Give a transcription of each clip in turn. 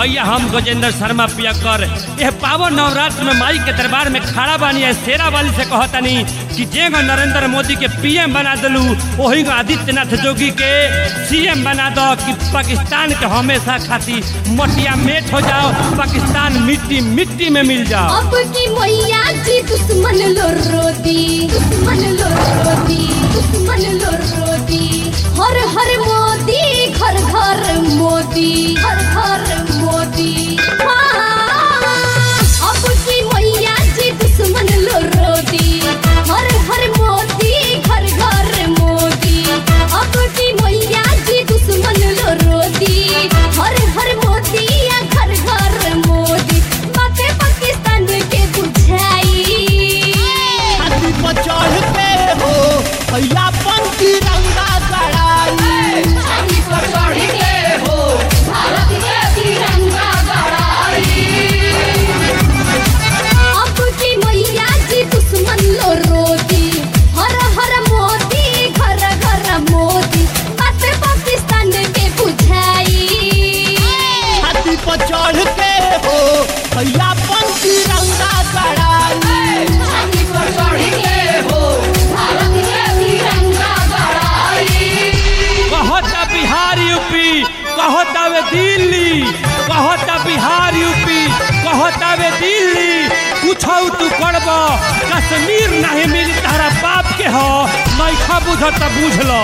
भैया हम गजेंद्र शर्मा पियकर यह पावन नवरात्र में माई के दरबार में खड़ा बानी है शेरा वाली से कहतनी कि जेगो नरेंद्र मोदी के पीएम बना दलू वही को आदित्यनाथ जोगी के सीएम बना दो कि पाकिस्तान के हमेशा खाती मटिया मेट हो जाओ पाकिस्तान मिट्टी मिट्टी में मिल जाओ अब की मैया जी दुश्मन लो रोदी दुश्मन लो रोदी दुश्मन लो रोदी हर हर मोदी घर घर मोदी घर घर मोदी हाँ। अब की मैया जी दुश्मन लो रोदी हर हर मोदी घर घर मोदी अब की मैया जी दुश्मन लो रोदी हर हर मोदी या घर घर मोदी बातें पाकिस्तान के बुझाई छाती पर चढ़ के हो भैया पन तिरंगा गड़ाई अब की मैया जी दुश्मन लो रोती हर हर मोदी घर घर मोदी बातें पाकिस्तान के बुझाई छाती पर चढ़ के हो भैया पन तिरंगा गड़ाई कहता बिहार यूपी कहता वे दिल्ली कहता बिहार यूपी कहता वे दिल्ली कुछ तू करब कश्मीर नहीं मिली तारा बाप के हो नैखा बुझ त बुझ लो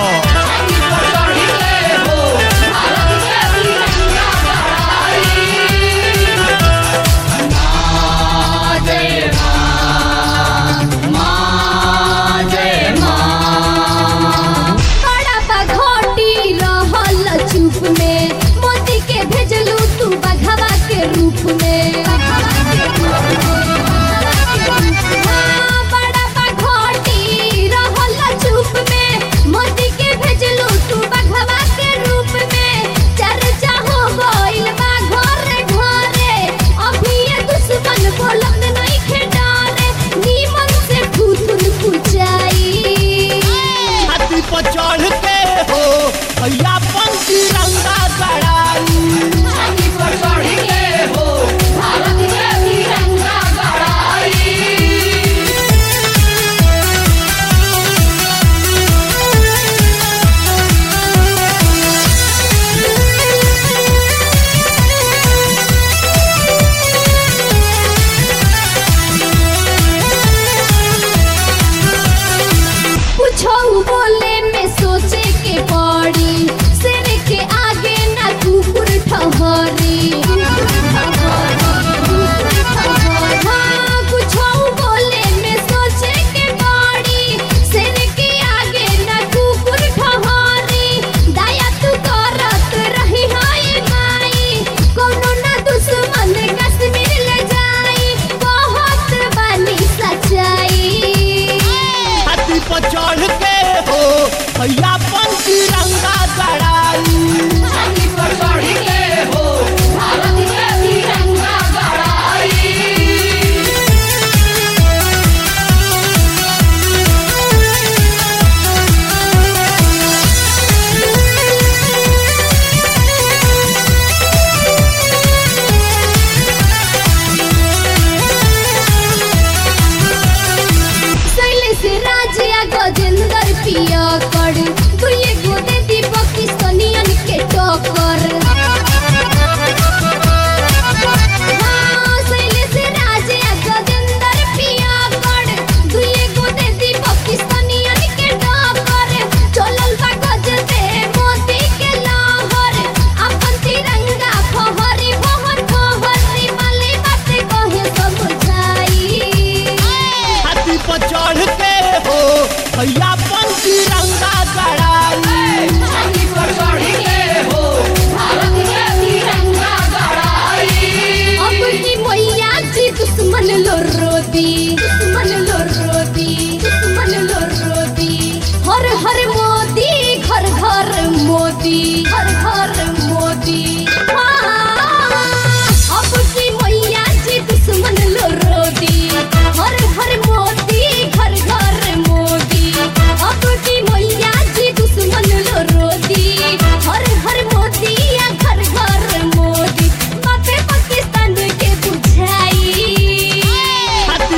बड़ा बघोटी रहल चुप में मोदी के भेजलू तू बघवा के रूप में हाँ, बड़ा बघोटी रहल चुप में मोदी के भेजलू तू बघवा के रूप में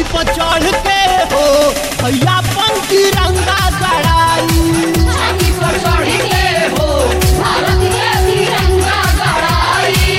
पर चढ़ के हो भैया पन तिरंगा गड़ाई छाती पर चढ़ के हो भारत के तिरंगा गड़ाई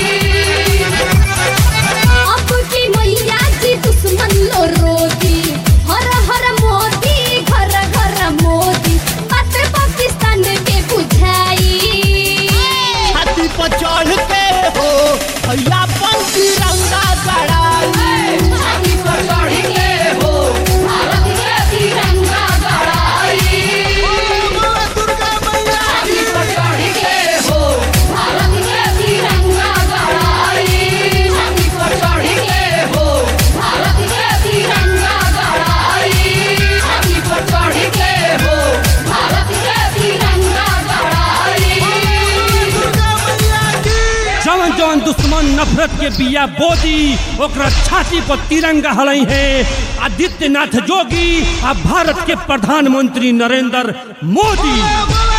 अब की मैया जी दुश्मन लो रोती हर हर मोदी घर घर मोदी बात पाकिस्तान के बुझाई छाती पर चढ़ के हो भैया पन तिरंगा गड़ाई छाती पर चढ़ के हो भारत के तिरंगा गड़ाई दुर्गा मैया छाती पर चढ़ के हो भारत के तिरंगा गड़ाई छाती पर चढ़ के हो भारत के तिरंगा गड़ाई छाती पर चढ़ के हो भारत के तिरंगा गड़ाई दुर्गा मैया की जवन जवन दुश्मन नफरत के बिया बोदी ओकरा छाती पर तिरंगा हलई है आदित्यनाथ जोगी आ भारत के प्रधानमंत्री नरेंद्र मोदी